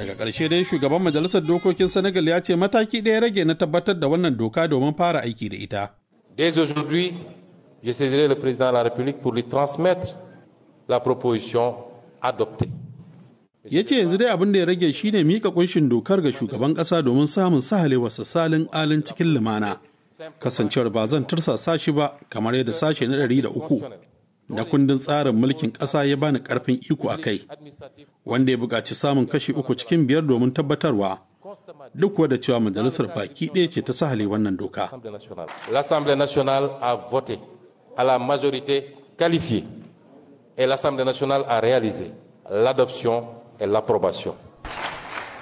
daga ƙarshe dai shugaban majalisar dokokin senegal ya ce mataki ɗaya rage na tabbatar da wannan doka domin fara aiki da ita Dès aujourd'hui, je saisirai le président de la République pour lui transmettre la proposition adoptée. ya ce yanzu dai abin da ya rage shine mika kunshin dokar ga shugaban ƙasa domin samun sahalewarsa salin alin cikin lumana kasancewar ba zan tursasa shi ba kamar yadda sashe na ɗari da uku na kundin tsarin mulkin ƙasa ya bani ƙarfin iko a kai wanda ya buƙaci samun kashi uku cikin biyar domin tabbatarwa duk wadda cewa majalisar baki ɗaya ce ta sahale wannan doka L'Assemblée nationale a voté à la majorité qualifiée et l'Assemblée nationale a réalisé l'adoption et l'approbation